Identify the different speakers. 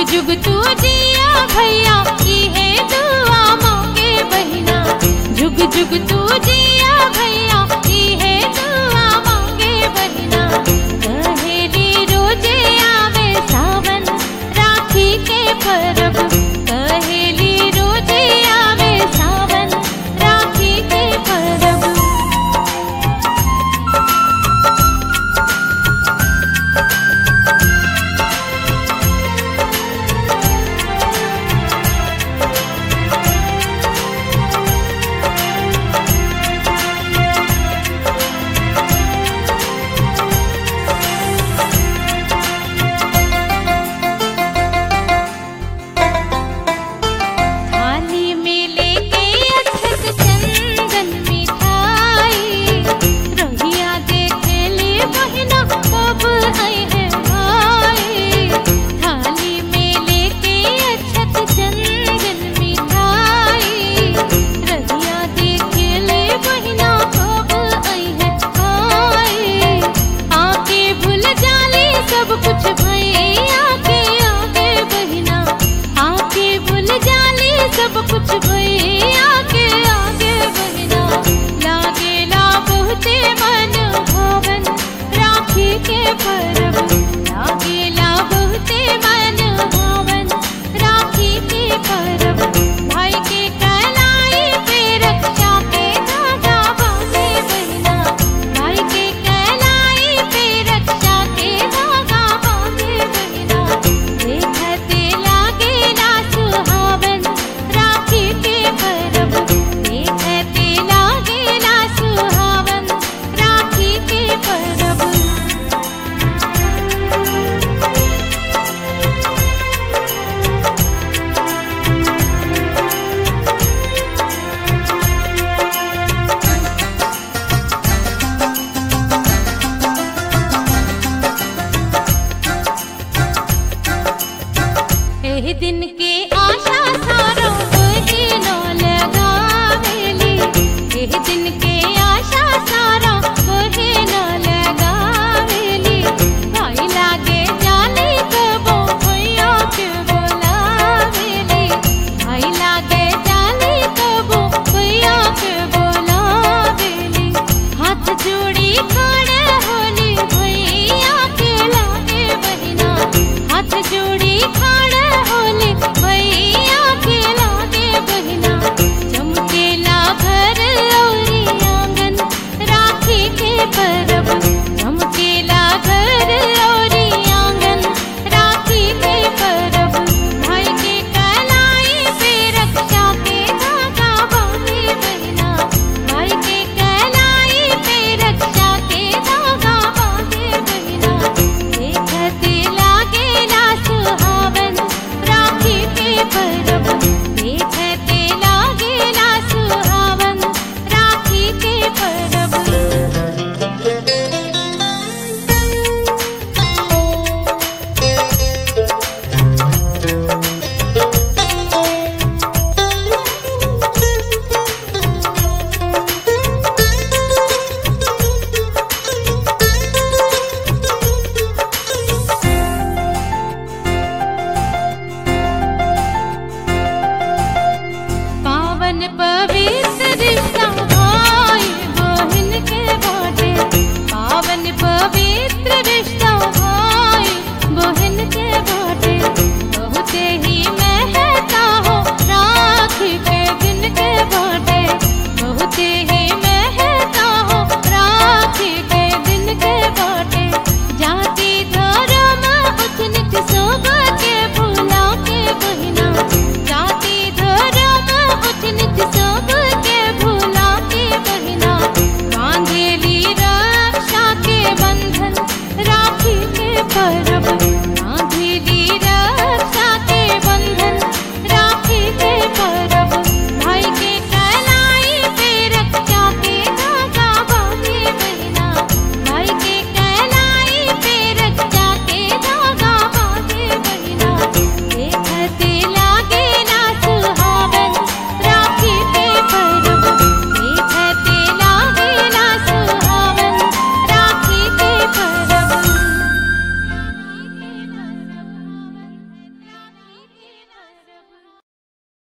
Speaker 1: जुग तू जिया भैया इहे दुआ मांगे बहिना जुग जुग तू जिया भैया इहे दुआ मांगे बहिना कहेली रोजे आवे सावन राखी के परब कहेली रोजे आवे सावन राखी के परब थाली में लेके अक्षत चंदन मिठाई रहिया देखे ले बहिना कब आए है भाई थाली में लेके अक्षत चंदन मिठाई रहिया देखे ले बहिना कब आए है भाई आके भूल जाले सब कुछ भैया के आगे बहिना आके भूल जाले सब कुछ भैया के आगे बहिना लागेला बहुते मन भावन राखी के परब लागेला बहुते मन भावन राखी के परब भाई के कलाई पे रक्षा के धागा बांधे बहिना भाई के कलाई पे रक्षा के धागा बांधे बहिना देखते लागेला सुहावन राखी के परब देखते लागेला सुहावन राखी के परब एह दिन के